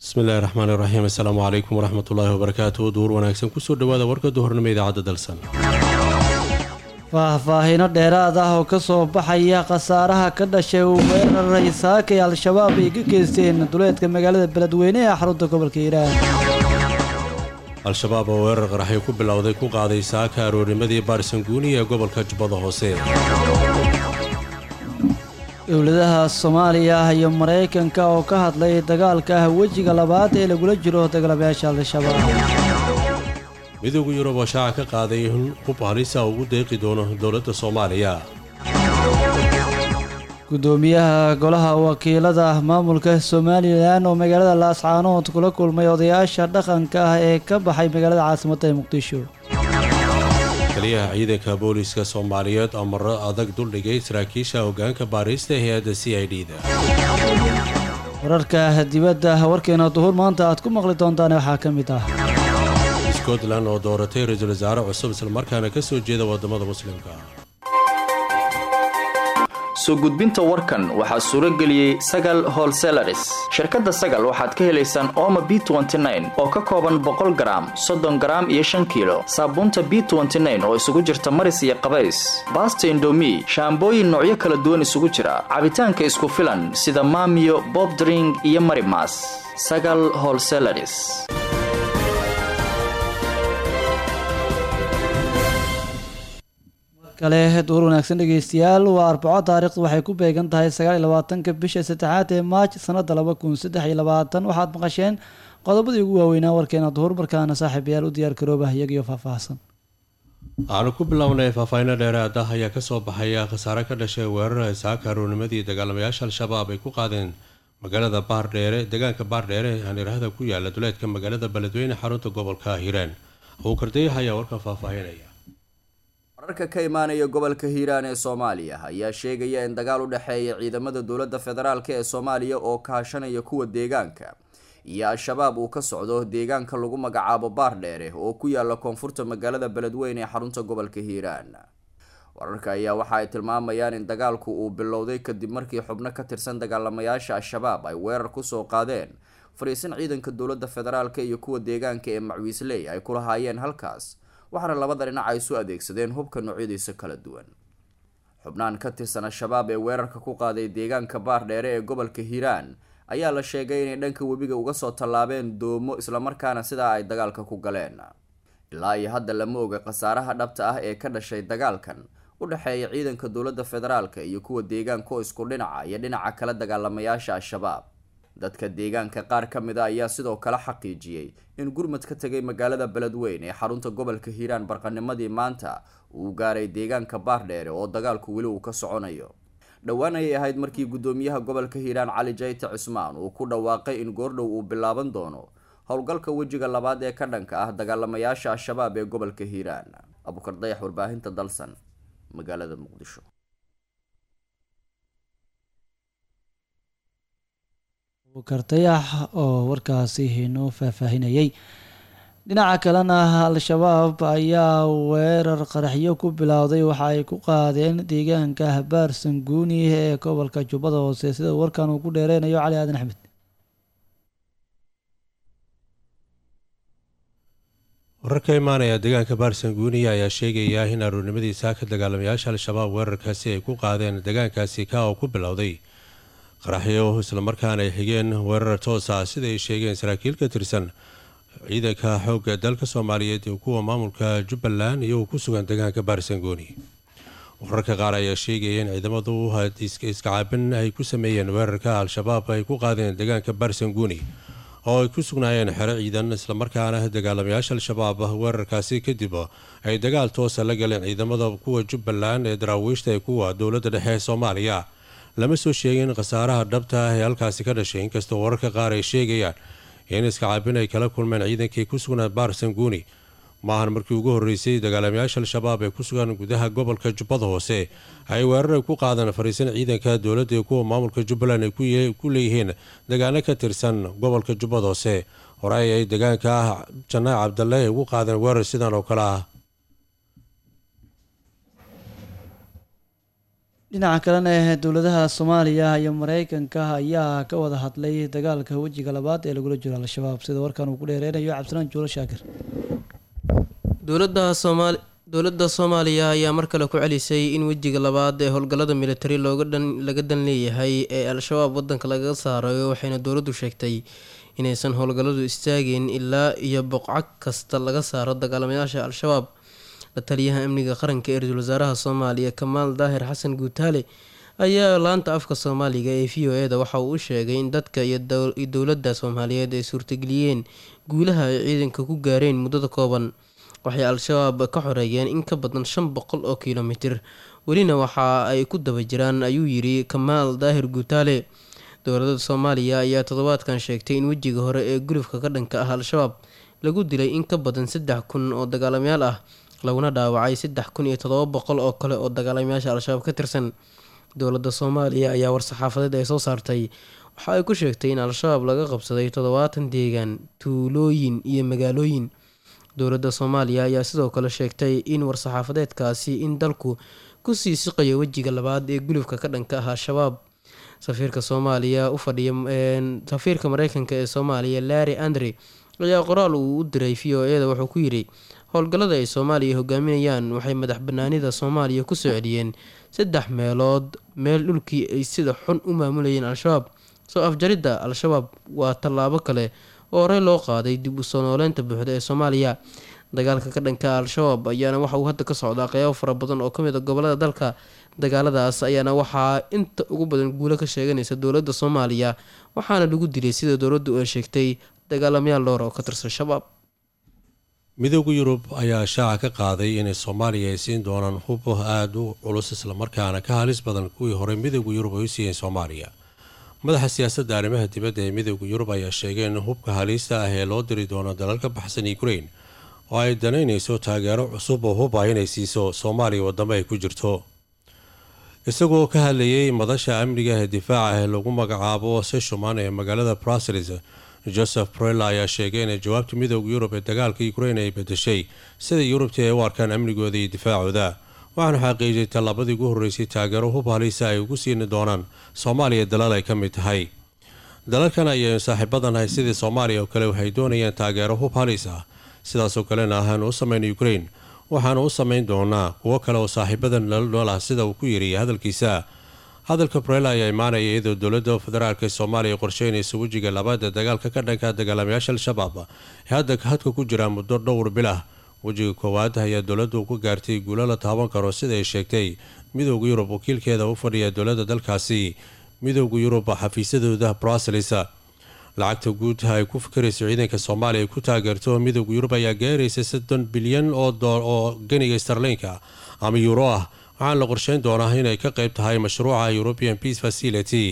bismillahi raxmaan iraxiim assalaamu calaykum waraxmat ullaahi wabarakaatu duur wanaagsan kusoo dhawaada warka duhurnimo idaacadda dalsan faahfaahino dheeraad ah oo ka soo baxaya khasaaraha ka dhashay weeraray saakay al-shabaab ay ka geysteen duleedka magaalada beledweyne ee xarunta gobolka hiiraan al-shabaab oo weerar qaraxyo ku bilowday ku qaaday saaka aroornimadii baarsanguuni ee gobolka jubbada hoose dowladaha soomaaliya iyo maraykanka oo ka hadlay dagaalka ah wejiga labaad ee lagula jiro dagalabayaasha al-shabaab midooda yurub oo shaaca ka qaaday in hub halisa ugu deeqi doono dowladda soomaaliya gudoomiyaha golaha wakiilada maamulka somalilan oo magaalada laascaanood kula kulmay odayaasha dhaqanka ah ee ka baxay magaalada caasimadda ee muqdisho taliyaha ciidanka booliiska soomaaliyeed oo marro adag duldhigay saraakiisha hoggaanka baariista hay-adda c i d da wararka dibadda warkeena duhur maanta aad ku maqli doontaan waxaa ka mid ah scotland oo dooratay ra-iisul wasaare cusub islamarkaana ka soo jeeda waddamada muslimka soo gudbinta warkan waxaa suuro geliyey sagal holselaris shirkadda sagal waxaad ka helaysaan ooma b oo ka kooban boqol garaam soddon garaam iyo shan kiilo saabuunta b oo isugu jirta maris iyo qabays baasta indomi shaambooyin noocyo kala duwan isugu jira cabitaanka isku filan sida maamiyo bobdring iyo marimas sagal holselaris kale duur wanaagsan dhegeystayaal waa arbaco taariikhdu waxay ku beegan tahay sagaal iyo labaatanka bisha saddexaad ee maaj sanada laba kun saddex iyo labaatan waxaad maqasheen qodobadii ugu waaweynaa warkeena duhur markaana saaxiibayaal u diyaar garoobah iyagiyo faahfaahsan waxaanu ku bilownay faahfaahinno dheeraad ah ayaa kasoo baxaya khasaare ka dhashay weerar ay saaka aroornimadii dagaalamayaasha al-shabaab ay ku qaadeen magaalada baardheere deegaanka baardheere ee haneerahada ku yaala duleedka magaalada beledweyne xarunta gobolka hiiraan abuukardayax ayaa warkan faahfaahinaya wararka ka imaanaya gobolka hiiraan ee soomaaliya ayaa sheegaya in dagaal u dhexeeya ciidamada dowladda federaalk ee soomaaliya oo kaashanaya kuwa deegaanka iyo al-shabaab uu ka socdo deegaanka lagu magacaabo baardheere oo ku yaala koonfurta magaalada beledweyne ee xarunta gobolka hiiraan wararka ayaa waxa ay tilmaamayaan in dagaalku uu bilowday kadib markii xubno ka tirsan dagaalamayaasha al-shabaab ay weerar kusoo qaadeen fariisin ciidanka dowladda federaalk iyo kuwa deegaanka ee macwiisley ay ku lahaayeen halkaas waxaana labada dhinac ay isu adeegsadeen hubka noocyadiisa kala duwan xubnaan ka tirsan al-shabaab ee weerarka ku qaaday deegaanka baardheere ee gobolka hiiraan ayaa la sheegay inay dhanka webiga uga soo tallaabeen doomo islamarkaana sidaa ay dagaalka ku galeen ilaa iyo hadda lama oga khasaaraha dhabta ah ee ka dhashay dagaalkan u dhexeeya ciidanka dowladda federaalka iyo kuwa deegaanka oo isku dhinaca iyo dhinaca kala dagaalamayaasha al-shabaab dadka deegaanka qaar ka mid a ayaa sidoo kale xaqiijiyey in gurmad ka tegay magaalada beledweyn ee xarunta gobolka hiiraan barqanimadii maanta uu gaaray deegaanka baardheere oo dagaalku weli uu ka soconayo dhowaan ayay ahayd markii guddoomiyaha gobolka hiiraan cali jayte cismaan uu ku dhawaaqay in goordhow uu bilaaban doono howlgalka wejiga labaad ee ka dhanka ah dagaalamayaasha al-shabaab ee gobolka hiiraan abukar dayax warbaahinta dalsan magaalada muqdisho kartayax oo warkaasi inoo faahfaahinayay dhinaca kalena al-shabaab ayaa weerar qaraxyo ku bilowday waxa ay ku qaadeen deegaanka habaar sanguuni ee gobolka jubbada hoose sida warkan uu ku dheereynayo cali aadan axmed warar ka imaanaya deegaanka baarsanguuniya ayaa sheegaya in aroornimadii saaka dagaalamayaasha al-shabaab weerarkaasi ay ku qaadeen deegaankaasi ka oo ku bilowday qaraxyo islamarkaana ay xigeen weerar toos ah sida ay sheegeen saraakiil ka tirsan ciidanka xoogga dalka soomaaliyeed iyo kuwa maamulka jubbaland iyagoo ku sugan deegaanka baarsangooni wararka qaar ayaa sheegaya in ciidamadu iskacaabin ay ku sameeyeen weerarka al-shabaab ay ku qaadeen deegaanka baarsanguuni oo ay ku sugnaayeen xero ciidan islamarkaana dagaalamayaasha al-shabaab weerarkaasi kadib ay dagaal toosa la galeen ciidamada kuwa jubbaland ee daraawiishta ee kuwa dowladda dhexe ee soomaaliya lama soo sheegin khasaaraha dhabta ah ee halkaasi ka dhashay inkastoo wararka qaar ay sheegayaan in iskacaabin ay kala kulmeen ciidankii ku sugnaa baarsanguuni maahan markii ugu horreysay dagaalamayaasha al-shabaab ee ku sugan gudaha gobolka jubbada hoose ay weerar ay ku qaadeen fariisan ciidanka dowladda iyo kuwa maamulka jubbaland ay ku leeyihiin degaano ka tirsan gobolka jubbada hoose horey ay deegaanka ah janaac cabdalle ay ugu qaadeen weerar sidan oo kale ah dhinaca kalena dowladaha soomaaliya iyo mareykanka ayaa ka wada hadlay dagaalka wejiga labaad ee lagula jiro al-shabaab sida warkan uu ku dheereynayo cabdisalaan juulo shaakir dowladda soomaali dowladda soomaaliya ayaa mar kale ku celisay in wejiga labaad ee howlgallada militari looga dhan laga dan leeyahay ee al-shabaab waddanka lagaga saarayo waxayna dowladdu sheegtay inaysan howlgalladu istaageen ilaa iyo boqcad kasta laga saaro dagaalamayaasha al-shabaab la taliyaha amniga qaranka ee ra-iisul wasaaraha soomaaliya kamaal daahir xasan guutaale ayaa laanta afka soomaaliga ee v o e da waxa uu u sheegay in dadka iyo dowladda soomaaliyeed ay suurtageliyeen guulaha ay ciidanka ku gaareen muddada kooban waxay al-shabaab ka xoreeyeen in ka badan shan boqol oo kilomitir welina waxa ay ku daba jiraan ayuu yiri kamaal daahir guutaale dowladda soomaaliya ayaa toddobaadkan sheegtay in wejiga hore ee gulufka ka dhanka ah al-shabaab lagu dilay in ka badan saddex kun oo dagaalamayaal ah laguna dhaawacay saddex kun iyo toddoba boqol oo kale oo dagaalamayaasha al-shabaab ka tirsan dowladda soomaaliya ayaa war-saxaafadeed ay soo saartay waxa ay ku sheegtay in al-shabaab laga qabsaday toddobaatan deegaan tuulooyin iyo magaalooyin dowladda soomaaliya ayaa sidoo kale sheegtay in war-saxaafadeedkaasi in dalku kusii siqayo wejiga labaad ee gulufka ka dhanka ah al-shabaab safiirka soomaaliya u fadhiya safiirka mareykanka ee soomaaliya larry andre ayaa qoraal uu u diray v o e da wuxuu ku yidhi howlgallada ay soomaaliya hogaaminayaan waxay madax banaanida soomaaliya kusoo celiyeen saddex meelood meel dhulkii ay sida xun u maamulayeen al-shabaab soo afjaridda al-shabaab waa tallaabo kale oo horey loo qaaday dib u soo nooleynta buuxda ee soomaaliya dagaalka ka dhanka al-shabaab ayaana waxa uu hadda ka socdaa qeybo fara badan oo kamid a gobolada dalka dagaaladaas ayaana waxaa inta ugu badan guulo ka sheeganaysa dowladda soomaaliya waxaana lagu dilay sida dowladdu ay sheegtay dagaalamayaal dhowr oo ka tirsan shabaab midooda yurub ayaa shaaca ka qaaday inay soomaaliya ay siin doonaan hub aada u culus islamarkaana ka halis badan kuwii hore midooda yurub ay u siiyeen soomaaliya madaxa siyaasadda arrimaha dibadda ee midooda yurub ayaa sheegay in hubka halista ah ee loo diri doono dalal ka baxsan ukrain oo ay danaynayso taageero cusub oo hub ah inay siiso soomaaliya wadamo ay ku jirto isagoo ka hadlayay madasha amniga ee difaaca ee lagu magacaabo seshuman ee magaalada bruseles joseph brella ayaa sheegay inay jawaabta midooda yurub ee dagaalka ukrain ay bedeshay sida yurubtii ay u arkaan amnigooda iyo difaacooda waxaanu xaqiijiyay tallaabadii ugu horreysay taageero hub halisa ay ugu siini doonaan soomaaliya dalal ay ka mid tahay dalalkan ayaynu saaxiibadanahay sidii soomaaliya oo kale waxay doonayaan taageero hub halis ah sidaasoo kalena ahaanu u samayna ukrain waxaanu u samayn doonaa kuwo kale oo saaxiibadan lala nool ah sida uu ku yidhi hadalkiisa hadalka brela ayaa imaanaya iyadoo dowladda federaalk ee soomaaliya qorsheynaysa wejiga labaad ee dagaalka ka dhanka dagaalamayaasha al-shabaab ee hadda hadka ku jira muddo dhowr bil ah wejiga koowaad ayaa dowladdu ku gaartay guulo la taaban karo sida ay sheegtay midooda yurub wakiilkeeda u fadhiya dowladda dalkaasi midooda yurub xafiisyadooda bruseles lacagta guud ay ku fikirayso ciidanka soomaaliya ay ku taageerto midooda yurub ayaa gaaraysa soddon bilyan oo ganiga starlinka ama yuuro ah waxaana la qorsheyn doonaa inay ka qayb tahay mashruuca european peace facility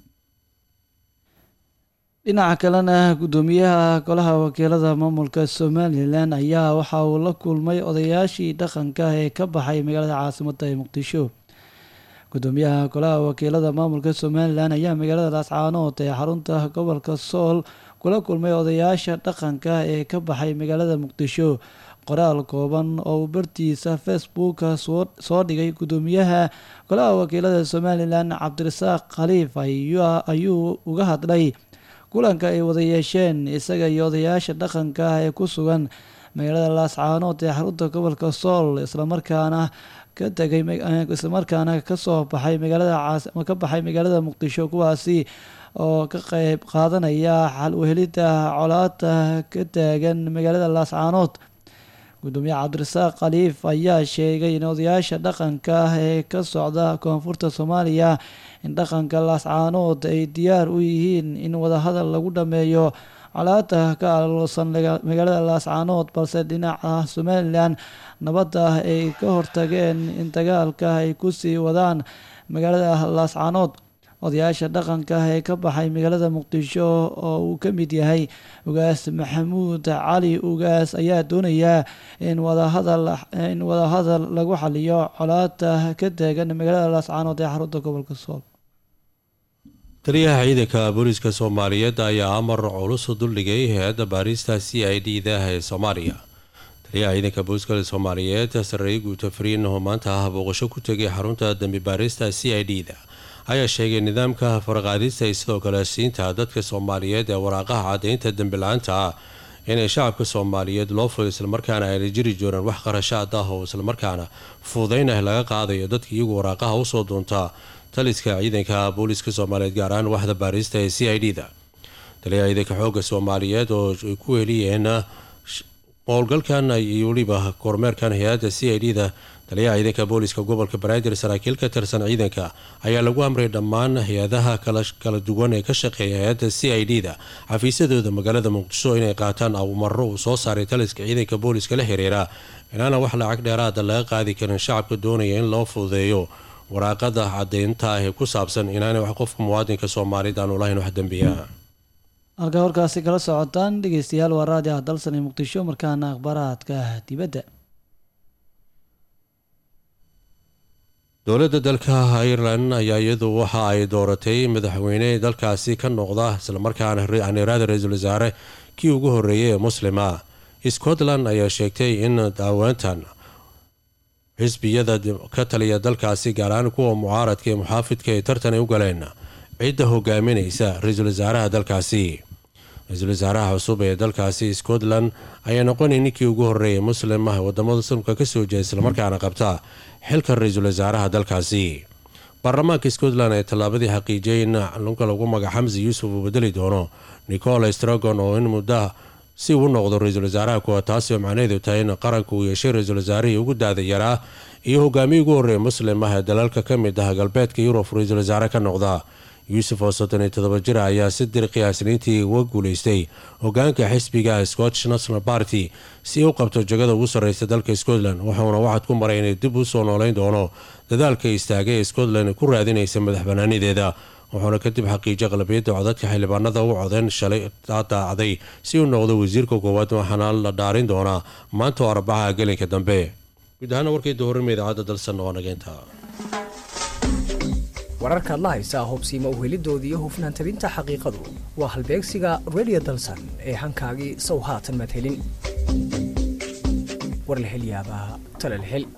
dhinaca kalena guddoomiyaha golaha wakiilada maamulka somalilan ayaa waxa uu la kulmay odayaashii dhaqanka ee ka baxay magaalada caasimadda ee muqdisho guddoomiyaha golaha wakiilada maamulka somalilan ayaa magaalada laascaanood ee xarunta gobolka sool kula kulmay odayaasha dhaqanka ee ka baxay magaalada muqdisho qoraal kooban oo uu bartiisa facebooka soo dhigay guddoomiyaha golaha wakiilada somalilan cabdirasaaq khaliif ayuu uga hadlay kulanka ay wada yeesheen isaga iyo odayaasha dhaqanka ah ee ku sugan magaalada laascaanood ee xarunta gobolka sool islamarkaana ka tegay islamarkaana kasoo baxay magaalada ka baxay magaalada muqdisho kuwaasi oo ka qeyb qaadanaya xal uhelida colaada ka taagan magaalada laascaanood gudoomiye cabdirasaaq khaliif ayaa sheegay in odayaasha dhaqanka ah ee ka socda koonfurta soomaaliya in dhaqanka laascaanood ay diyaar u yihiin in wadahadal lagu dhameeyo colaada ka aloosan magaalada laascaanood balse dhinaca somalilan nabadda ay ka hortageen in dagaalka ay kusii wadaan magaalada laascaanood odayaasha dhaqanka ah ee ka baxay magaalada muqdisho oo uu ka mid yahay ugaas maxamuud cali ugaas ayaa doonaya in wadahadal in wadahadal lagu xaliyo colaada ka taagan magaalada laascaanood ee xarunta gobolka sool taliyaha ciidanka booliiska soomaaliyeed ayaa amar culus u duldhigay hay-adda baarista c i d da ee soomaaliya taliyaha ciidanka booliska soomaaliyeed sarreeye guuta fariin oo maanta ah booqasho ku tegay xarunta dambi baarista c i d da ayaa sheegay nidaamka farqaadista iyo sidoo kale siinta dadka soomaaliyeed ee waraaqaha caddaynta dembi la-aanta ah inay shacabka soomaaliyeed loo fudo islamarkaana ayna jiri jooraan wax qarashaad ah oo islamarkaana fuudaynah laga qaadayo dadka iyagu waraaqaha usoo doontaa taliska ciidanka booliska soomaaliyeed gaar ahaan waxda baarista ee c i d da taliyaha ciidanka xooga soomaaliyeed oo ay ku heliyeen howlgalkan iyo weliba kormeerkan hay-adda c i d da taliyaha ciidanka booliska gobolka banaadir saraakiil ka tirsan ciidanka ayaa lagu amray dhammaan hay-adaha kala duwan ee ka shaqeeya hay-adda c i d da xafiisyadooda magaalada muqdisho inay qaataan awmaro uu soo saaray taliska ciidanka booliska la xiriira inaana wax lacag dheeraada laga qaadi karin shacabka doonaya in loo fududeeyo waraaqada caddeynta ah ee ku saabsan inaanay wax qofka muwaadinka soomaaliyed aanu lahayn wax dembiya halkaa warkaasi kala socotaan dhegeystayaal waa raadi ah dalsan ee muqdisho markaana akhbaaraadka dibadda dowladda dalka ireland ayaa iyadu waxa ay dooratay madaxweyne dalkaasi ka noqda islamarkaana anirada ra-iisul wasaare kii ugu horeeyay ee muslima scotland ayaa sheegtay in daawaantan xisbiyada ka taliya dalkaasi gaar ahaan kuwa mucaaradka ee muxaafidka ay tartan ay u galeen cidda hogaaminaysa ra-iisul wasaaraha dalkaasi ra-iisul wasaaraha cusub ee dalkaasi scotland ayaa noqonay ninkii ugu horeeyay muslim ah wadamada muslimka kasoo jeeda islamarkaana qabta xilka ra-iisul wasaaraha dalkaasi baarlamaanka scotland ee tallaabadii xaqiijiyay in lunka lagu magac xamsi yuusuf uu bedeli doono nicola stragon oo in muddo si uu noqdo ra-iisul wasaaraha kuwa taasi oo macnaheedu tahay in qaranka uu yeeshay ra-iisul wasaarihii ugu daada yaraa iyo hogaamiyii ugu horreeya muslim ah ee dalalka ka mid ah galbeedka yurub ra-iisul wasaare ka noqda yuusuf oo soddon iyo todoba jir ayaa si dirqi ah isniintii uga guulaystay hogaanka xisbiga scottish national party si u qabto jagada ugu sarreysa dalka scotland wuxuuna waxaad ku maray inay dib u soo nooleyn doono dadaalka istaagay ee scotland ku raadinaysa madax banaanideeda wuxuuna kadib xaqiijiyay qalabiyadda codadka xildhibaanada u codeen shalay daacday si uu noqdo wasiirka koowaad waxaana la dhaarin doonaa maanta oo arbacaha gelinka dambe guud ahaana warkii dooranma idaacadda dalsan oo nageynta wararkaad la haysaa hubsiima uhelidoodii iyo hufnaan tabinta xaqiiqadu waa halbeegsiga redio dalsan ee hankaagii sow haatan madhelin warlahelyaabaa talalhel